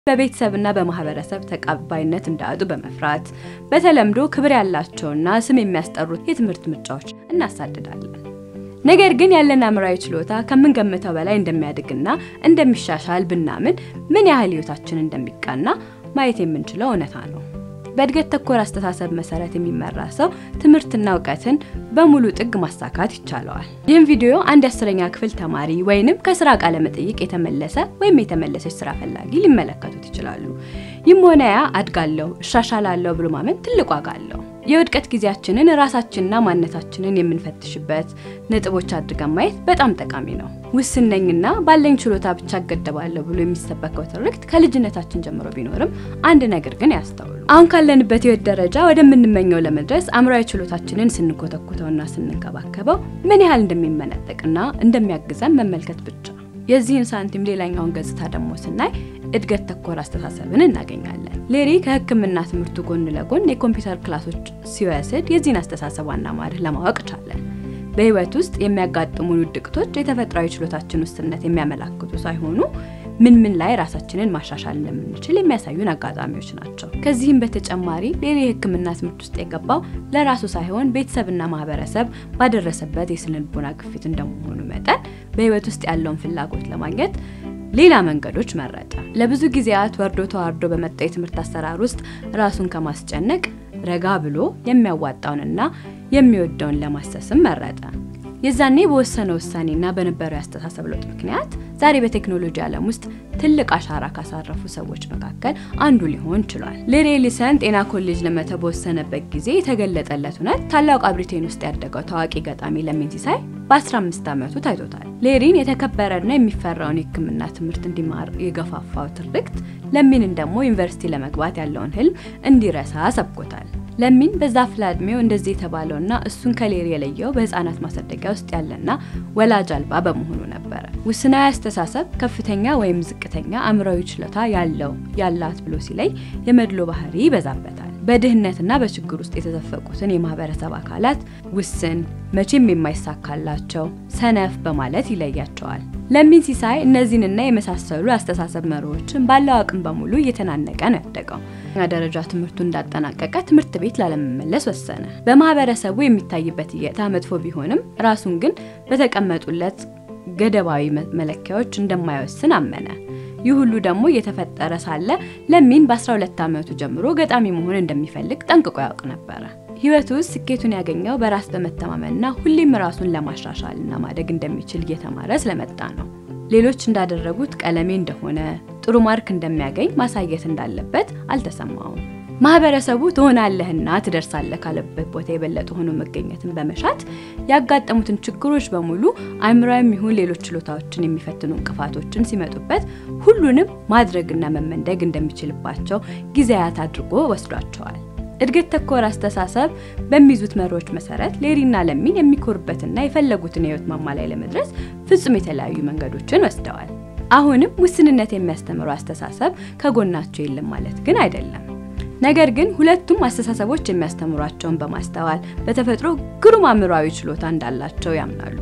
በቤተሰብና በማህበረሰብ ተቀባይነት እንዳያጡ በመፍራት በተለምዶ ክብር ያላቸውና ስም የሚያስጠሩት የትምህርት ምርጫዎች እናሳድዳለን። ነገር ግን ያለን አእምሯዊ ችሎታ ከምንገምተው በላይ እንደሚያድግና እንደሚሻሻል ብናምን ምን ያህል ህይወታችን እንደሚቃና ማየት የምንችለው እውነታ ነው። በእድገት ተኮር አስተሳሰብ መሰረት የሚመራ ሰው ትምህርትና እውቀትን በሙሉ ጥግ ማሳካት ይቻለዋል። ይህም ቪዲዮ አንድ የአስረኛ ክፍል ተማሪ ወይንም ከስራ ቃለ መጠይቅ የተመለሰ ወይም የተመለሰች ስራ ፈላጊ ሊመለከቱት ይችላሉ። ይህም ሆነ ያ አድጋለሁ፣ እሻሻላለሁ ብሎ ማመን ትልቅ ዋጋ አለው። የውድቀት ጊዜያችንን ራሳችንና ማንነታችንን የምንፈትሽበት ነጥቦች አድርገን ማየት በጣም ጠቃሚ ነው። ውስን ነኝና ባለኝ ችሎታ ብቻ እገደባለሁ ብሎ የሚሰበከው ትርክት ከልጅነታችን ጀምሮ ቢኖርም አንድ ነገር ግን ያስተውሉ። አሁን ካለንበት ህይወት ደረጃ ወደምንመኘው ለመድረስ አእምሯዊ ችሎታችንን ስንኮተኩተውና ስንንከባከበው ምን ያህል እንደሚመነጠቅና እንደሚያግዘን መመልከት ብቻ። የዚህን ሳንቲም ሌላኛውን ገጽታ ደግሞ ስናይ እድገት ተኮር አስተሳሰብን እናገኛለን። ሌሪ ከሕክምና ትምህርቱ ጎን ለጎን የኮምፒውተር ክላሶች ሲወስድ የዚህን አስተሳሰብ ዋና ማርህ ለማወቅ ቻለን። በህይወት ውስጥ የሚያጋጥሙን ውድቅቶች የተፈጥሯዊ ችሎታችን ውስንነት የሚያመላክቱ ሳይሆኑ ምን ምን ላይ ራሳችንን ማሻሻል እንደምንችል የሚያሳዩን አጋጣሚዎች ናቸው። ከዚህም በተጨማሪ ሌሪ የሕክምና ትምህርት ውስጥ የገባው ለራሱ ሳይሆን ቤተሰብና ማህበረሰብ ባደረሰበት የስነ ልቦና ግፊት እንደመሆኑ መጠን በህይወት ውስጥ ያለውን ፍላጎት ለማግኘት ሌላ መንገዶች መረጠ። ለብዙ ጊዜያት ወርዶ ተዋርዶ በመጣው የትምህርት አሰራር ውስጥ ራሱን ከማስጨነቅ ረጋ ብሎ የሚያዋጣውንና የሚወደውን ለማሰስም መረጠ። የዛኔ በወሰነ ውሳኔና በነበረው ያስተሳሰብ ለውጥ ምክንያት ዛሬ በቴክኖሎጂ ዓለም ውስጥ ትልቅ አሻራ ካሳረፉ ሰዎች መካከል አንዱ ሊሆን ችሏል። ሌሪ ኤሊሰን ጤና ኮሌጅ ለመተው በወሰነበት ጊዜ የተገለጠለት እውነት ታላቁ ብሪቴን ውስጥ ያደገው ታዋቂ ገጣሚ ለሚን ሲሳይ በ15 ዓመቱ ታይቶታል። ሌሪን የተከበረና የሚፈራውን የሕክምና ትምህርት እንዲማር የገፋፋው ትርክት ለሚንን ደግሞ ዩኒቨርሲቲ ለመግባት ያለውን ህልም እንዲረሳ ሰብኮታል። ለሚን በዛ አፍላ እድሜው እንደዚህ የተባለውና እሱን ከሌሪ የለየው በህፃናት ማሳደጊያ ውስጥ ያለና ወላጅ አልባ በመሆኑ ነበረ። ውስናዊ አስተሳሰብ ከፍተኛ ወይም ዝቅተኛ አእምሯዊ ችሎታ ያለው ያላት ብሎ ሲለይ የመድሎ ባህሪ ይበዛበታል። በድህነትና በችግር ውስጥ የተዘፈቁትን የማህበረሰብ አካላት ውስን፣ መቼም የማይሳካላቸው፣ ሰነፍ በማለት ይለያቸዋል። ለሚን ሲሳይ እነዚህንና የመሳሰሉ አስተሳሰብ መሪዎችን ባለው አቅም በሙሉ እየተናነቀ ነው ያደገው። ደረጃ ትምህርቱ እንዳጠናቀቀ ትምህርት ቤት ላለመመለስ ወሰነ። በማህበረሰቡ የሚታይበት እይታ መጥፎ ቢሆንም ራሱን ግን በተቀመጡለት ገደባዊ መለኪያዎች እንደማይወስን አመነ። ይህ ሁሉ ደግሞ እየተፈጠረ ሳለ ለሚን በ12 ዓመቱ ጀምሮ ገጣሚ መሆን እንደሚፈልግ ጠንቅቆ ያውቅ ነበረ። ህይወቱ ውስጥ ስኬቱን ያገኘው በራስ በመተማመንና ሁሌም ራሱን ለማሻሻልና ማደግ እንደሚችል እየተማረ ስለመጣ ነው። ሌሎች እንዳደረጉት ቀለሜ እንደሆነ ጥሩ ማርክ እንደሚያገኝ ማሳየት እንዳለበት አልተሰማውም። ማህበረሰቡ ትሆናለህና ትደርሳለህ ካለበት ቦታ የበለጠ ሆኖ መገኘትን በመሻት ያጋጠሙትን ችግሮች በሙሉ አእምሯዊም ይሁን ሌሎች ችሎታዎችን የሚፈትኑ እንቅፋቶችን ሲመጡበት ሁሉንም ማድረግና መመንደግ እንደሚችልባቸው ጊዜያት አድርጎ ወስዷቸዋል። እድገት ተኮር አስተሳሰብ በሚይዙት መሪዎች መሰረት ሌሪና ለሚን የሚኮሩበትና የፈለጉትን የህይወት ማማ ላይ ለመድረስ ፍጹም የተለያዩ መንገዶችን ወስደዋል። አሁንም ውስንነት የሚያስተምረው አስተሳሰብ ከጎናቸው የለም ማለት ግን አይደለም። ነገር ግን ሁለቱም አስተሳሰቦች የሚያስተምሯቸውን በማስተዋል በተፈጥሮ ግሩም አእምሯዊ ችሎታ እንዳላቸው ያምናሉ።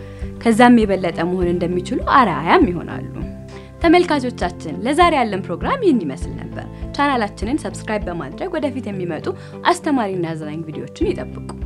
ከዛም የበለጠ መሆን እንደሚችሉ አርአያም ይሆናሉ። ተመልካቾቻችን ለዛሬ ያለን ፕሮግራም ይህን ይመስል ነበር። ቻናላችንን ሰብስክራይብ በማድረግ ወደፊት የሚመጡ አስተማሪና አዝናኝ ቪዲዮዎችን ይጠብቁ።